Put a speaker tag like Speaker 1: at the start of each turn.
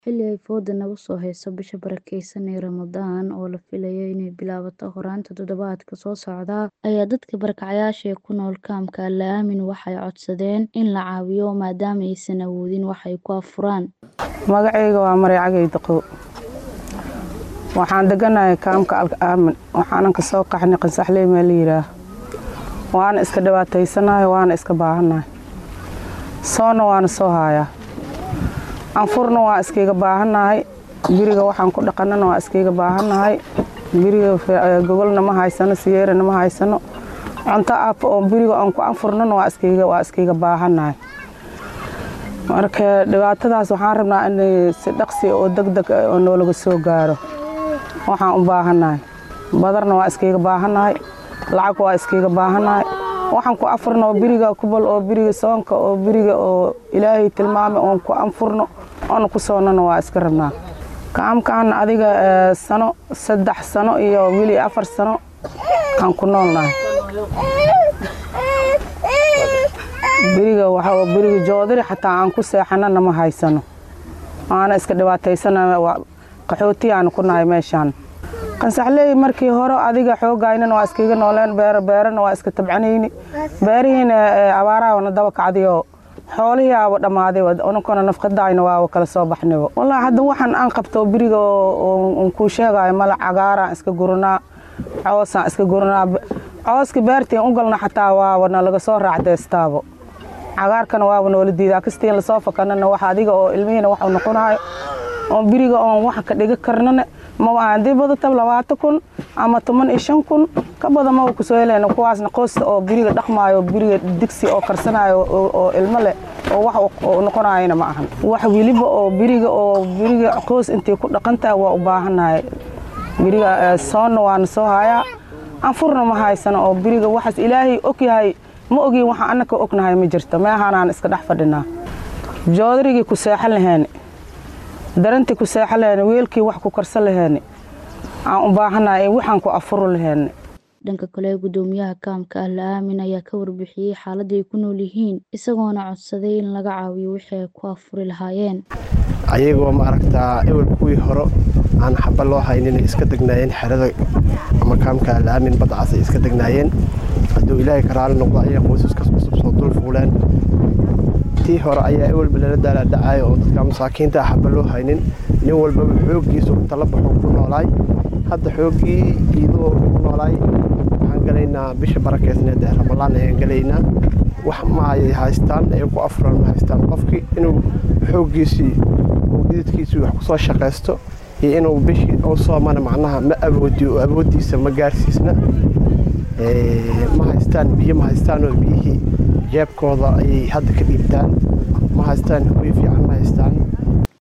Speaker 1: Xilli ay fooda nagu soo hayso bisha barakeysan ee Ramadaan oo la filayo inay bilaabato horaanta toddobaadka soo socda, ayaa dadka barakacayaasha ee ku nool kaamka Alle Aamin waxay codsadeen in la caawiyo maadaama aysan awoodin wax ay ku afuraan.
Speaker 2: Magacayga waa Maray Cagay Daqow. Waxaan deganahay kaamka Alle Aamin. Waxaanan ka soo qaxnay Qansaxley meel la yiraahdo. Waana iska dhibaataysanahay waana iska baahanahay. Soona waana soo hayaa. Anfurna waa iskiga baahanahay. Guriga waxaan ku dhaqanana waa iskiga baahanahay. Guriga gogolna ma haysano, siyeerna ma haysano. Cunto aaf oo guriga aan ku anfurnana waa iskiga waa iskiga baahanahay. Marka dhibaatadaas waxaan rabnaa in si dhaqsi oo degdeg ah oo noolaga soo gaaro. Waxaan u baahanahay. Badarna waa iskiga baahanahay. Lacag waa iskiga baahanahay. Waxaan ku afurno biriga kubal oo biriga soonka oo biriga oo Ilaahay tilmaamay oon ku anfurno oon ku soonano waa iska rabnaa. Kaamkaan adiga sano saddex sano iyo wili afar sano aan ku noolnahay. Biriga waxa biriga joodari xataa aan ku seexanana ma haysano. Waana iska dhibaataysanahay qaxooti aan ku nahay meeshaan. Qansaxley markii hore adiga xoogaynana waa iskiga nooleen beer beerana waa iska tabcanayni. Beerihiina abaaraha wana daba kacdiyo xoolihii aa dhamaaday unakona nafqadayna waa kala soo baxnay. Wallahi hadda waxaan aan qabto biriga oo ku sheegayo mala cagaaraan iska gurnaa coosaan iska gurnaa cooska beertiin u galna xataa waa wana laga soo raacdeystaabo. Cagaarkana waa noola diidaa kastiin la soo fakanana wax adiga oo ilmihiina wax u noqonayo oo biriga oo wax ka dhiga karnana ma waan dib badata labaatan kun ama toban iyo shan kun ka badan ma ku soo helayna kuwaasna qoysta oo biriga dhaqmaayo biriga digsi oo karsanayo oo ilmo leh oo wax oo noqonayna ma ahan wax wiliba oo biriga oo biriga qoys intii ku dhaqantaa waa u baahanahay biriga soonna waan soo hayaa anfurna ma haysano oo biriga waxaas ilaahay og yahay ma ogin waxa annaka ognahay ma jirto meehanaan iska dhex fadhinaa joodarigii ku seexan lahayn darantii ku seexan lahayn weelkii wax ku karsan lahayn aan u baahanahay waxaan ku afuro lahayn
Speaker 1: dhanka kale gudoomiyaha kaamka Alle Aamin ayaa ka warbixiyay xaaladda ay ku nool yihiin isagoona codsaday in laga caawiyo wixii ay ku afuri lahaayeen
Speaker 3: ayagoo ma aragtaa ewel kuwii hore aan xaba loo haynin iska degnaayeen xerada ama kaamka Alle Aamin badcas ay iska degnaayeen hadduu ilaahay ka raali noqdo ayaa qoysaskaas cusub soo dul fuuleen tii hore ayaa ewelba lala daala dhacayo oo dadka masaakiinta ah xaba loo haynin nin walbaba xooggiisu inta la baxo ku noolaay hadda xooggii iidoo ku noolaay waxaan galaynaa bisha barakeysneed ee ramalaan ayaan galaynaa wax ma ay haystaan ay ku afuran ma haystaan qofkii inuu xooggiisii uu dhididkiisii wax ku soo shaqaysto iyo inuu bishii u soomana macnaha ma awoodiyo oo awooddiisa ma gaarsiisna ma haystaan biyo ma haystaan oo biyihii jeebkooda ayay hadda ka dhiibtaan ma haystaan hoy fiican ma haystaan